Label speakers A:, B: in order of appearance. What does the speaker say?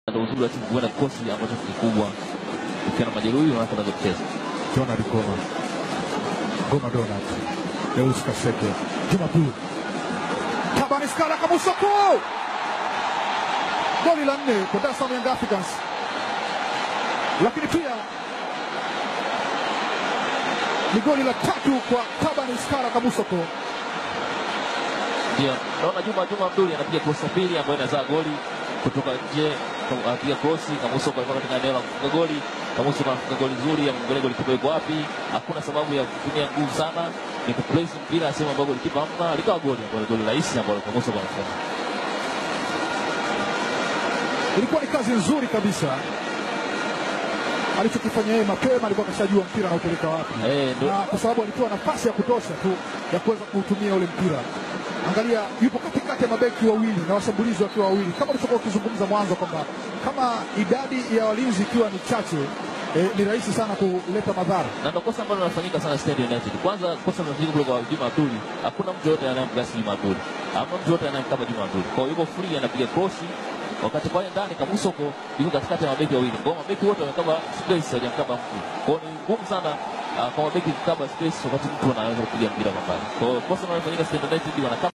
A: ndio uzuri wa timu kuenda kikosi ambacho kikubwa. Ukiwa na majeruhi unaanza kuanza kucheza.
B: Donald Goma, Goma Donald, Deus Kaseke, Juma Blue, Tabani Skala Kamusoko, goli la nne kwa Dar es Salaam Young Africans, lakini pia ni goli la tatu kwa Tabani Skala Kamusoko.
A: Ndio, naona Juma Juma Abduli anapiga cross ya pili ambayo inazaa goli kutoka nje, anapiga cross. Kamuso alikuwa katika eneo la kufunga goli. Kamuso anafunga goli nzuri, amwangalia goli kipa yuko wapi. Hakuna sababu ya kutumia nguvu sana, ni kuplace mpira sehemu ambayo goli kipa hamna, likawa goli ambalo goli rahisi ambalo Kamuso anafunga.
B: Ilikuwa ni kazi nzuri kabisa alichokifanya yeye mapema, alikuwa akashajua mpira anaupeleka wapi,
A: Eh, ndo-
B: na kwa sababu alikuwa na nafasi ya kutosha tu ya kuweza kuutumia ule mpira. Angalia, yupo katikati ya mabeki wawili na washambulizi wakiwa wawili, kama ulichokuwa ukizungumza mwanzo kwamba kama idadi ya walinzi ikiwa ni chache eh, ni rahisi sana kuleta madhara.
A: na ndo kosa ambalo linafanyika sana Stand United. Kwanza kosa linafanyika kule kwa Juma Abduli, hakuna mtu yote anayemgasi Juma Abduli, hamna mtu yote anayemkaba Juma Abduli. Kwa hiyo yuko free, anapiga cross wakati pale ndani Kamusoko yuko katikati ya mabeki wawili, kwa hiyo mabeki wote wamekaba space, hawajamkaba mtu. Kwa hiyo ni ngumu sana ah, kwa mabeki kukaba space wakati mtu anaweza kupiga mpira kwa mbali. Kwa hiyo kosa linalofanyika Stand United wanakaba